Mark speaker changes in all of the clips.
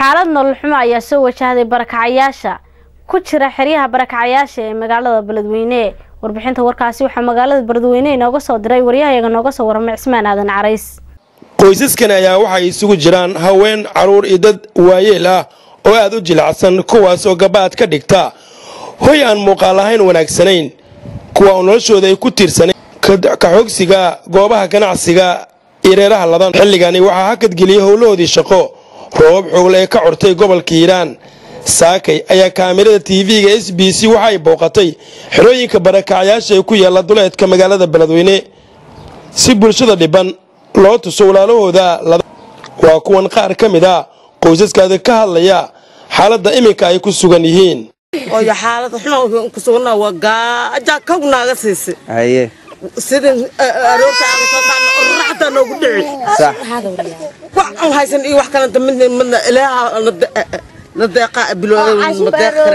Speaker 1: xaalad nolol xumo ayaa soo wajahday barakacayaasha ku jira xeryaha barakacayaasha ee magaalada beledweyne warbixinta warkaasi waxaa magaalada beledweyne inooga soo diray waryahayaga nooga soo warramay cismaan aadan carays
Speaker 2: qoysaskan ayaa waxay isugu jiraan haween caruur iyo dad waayeel ah oo aad u jilacsan kuwaas oo gabaad ka dhigta hoy aan muuqaal ahayn wanaagsanayn kuwa oo noloshooda ay ku tiirsanay kaxoogsiga goobaha ganacsiga iyo reeraha ladan xilligani waxaa hakadgeliyey howlahoodii shaqo roobab xoogle ee ka cortay gobolka hiiraan saakay ayaa kaamirada tv-ga s b c waxa ay booqatay xerooyinka barakacyaasha ee ku yaalla duleedka magaalada beledweyne si bulshada dhiban loo tuso walaalahooda waa kuwan qaar ka mid a qoysaskaada ka hadlaya xaaladda iminka ay ku sugan yihiin
Speaker 3: oyo xaalad xuma ku sugana waa gaaja kog naaga siisay
Speaker 4: haye
Speaker 3: sidin aroorta aan soo qaadna raxda noogu dhici
Speaker 4: sax
Speaker 3: wax aan haysan iyo wax kalanta midna midna ilaaha na deeqa bilowda ma deeq kare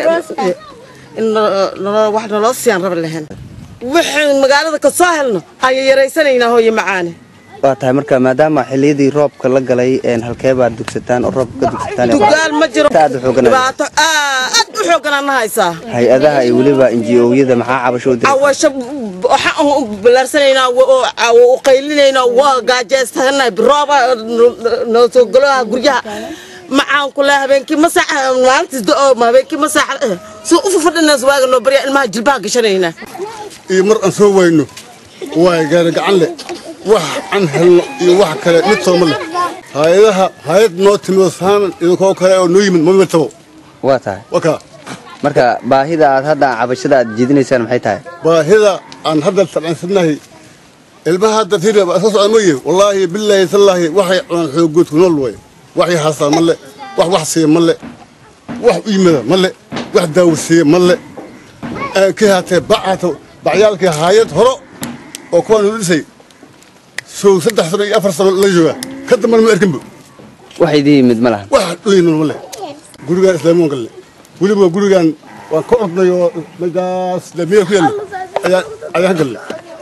Speaker 3: in naloo wax naloo siyaan raba lahayn waxaan magaalada ka soo helno ayay yaraysanaynaa hooye macaane
Speaker 4: waa tahay marka maadaama xiliyadii roobka la galay halkee baad dugsataan oo roobka ka dugsataan
Speaker 3: dugaal ma jiro
Speaker 4: aad u xooganaya
Speaker 3: dhibaato aad u xooganana haysaa
Speaker 4: hay-adaha iyo weliba inji-ooyada maxaa cabasho u diray
Speaker 3: awasho waxaan u balaarsanaynaa u qaylinaynaa waa gaajeystanahay rooba noo soo galoha guryaha macaan kule habeenkii masax maalintiis do-ooma habeenkii masax si u fafadhinaas waaga noo barya ilmaha jilbaha gashanaynaa
Speaker 5: iyo mar aan soo wayno waay gaari gacan leh wax aan helno iyo wax kale mid sooma leh hay-adaha hay-ad noo timido saanan idinkoo kale oo noo yimid mama tabo
Speaker 4: waa tahay
Speaker 5: wakaa
Speaker 4: marka baahida aad hadda cabashada aad jeedinaysaan maxay tahay
Speaker 5: baahida aan hadda tabcansadnahay ilmaha hadda fiir iska socda mooye wallaahi bilaahi tallaahi waxay cunaan xoogoodku nool way waxay haastaan ma le wax wax siiya ma le wax u yimida ma le wax daawursiiya ma le ka haatee bacaato bacyaalkii haayad horo oo kuwaan u dhisay sow saddex sano iyo afar sano la joogaa ka dambana ma erkinba
Speaker 4: wax idin yimid ma lahan
Speaker 5: wax dhuyinol ma leh gurigaan islaamoon galle weliba gurigaan waan ka ordnay oo mejaas laamiya ku yaalla ayaan ayaan galle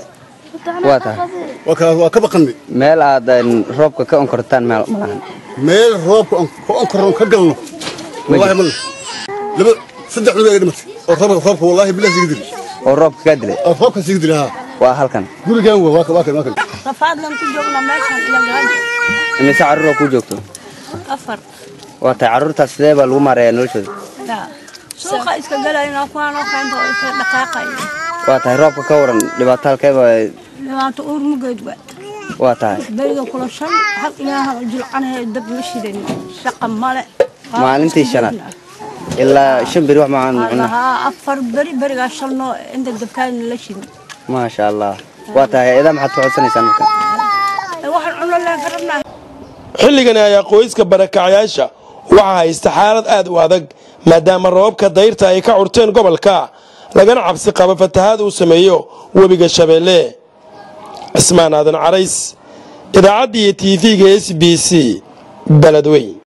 Speaker 4: waa tahay
Speaker 5: waa kaas waa ka baqannay
Speaker 4: meel aad roobka ka onkortaan meel ma lahan
Speaker 5: meel roobka ka onkorno ka galno wallaahi ma leh laba saddex cunug ay dhimatay oo roobka roobka wallaahi bilahi siga dili
Speaker 4: oo roobka kaa dilay
Speaker 5: oo roobka siga dili haa
Speaker 4: waa halkan
Speaker 5: gurigaan waa waa waa waa
Speaker 6: rafaadlan ku joogna meeshan iyo gaajo
Speaker 4: imise carruur oo ku joogto
Speaker 6: afar
Speaker 4: waa tahay carruurtaas sidee baa lagu maareeyaa noloshooda
Speaker 6: yaa suuqa iska galayna kuwaan oo keento oo iska dhaqaaqay
Speaker 4: waa tahay roobka ka waran dhibaato halkeeba
Speaker 6: dhibaanto uur mugeed waa
Speaker 4: waa tahay
Speaker 6: beriga kula shan hal ilaaha jilcanaya dab ma shidan shaqa male
Speaker 4: maalintii shanaad ilaa shan beri wax macaan cunna
Speaker 6: haa afar beri berigaa shalno inta dabkaadna la shidin
Speaker 4: maasha allah waa tahay hay-adaha maxaad ku codsanaysaan marka
Speaker 6: waxaan cuno leen ka rabnaa
Speaker 2: xilligani ayaa qoyska barakacyaasha waxaa haysta xaalad aad u adag maadaama roobabka dayrta ay ka curteen gobolka lagana cabsi qabo fatahaad uu sameeyo webiga shabeelle cismaan aadan carays idaacaddii iyo tv-ga s b c beledweyn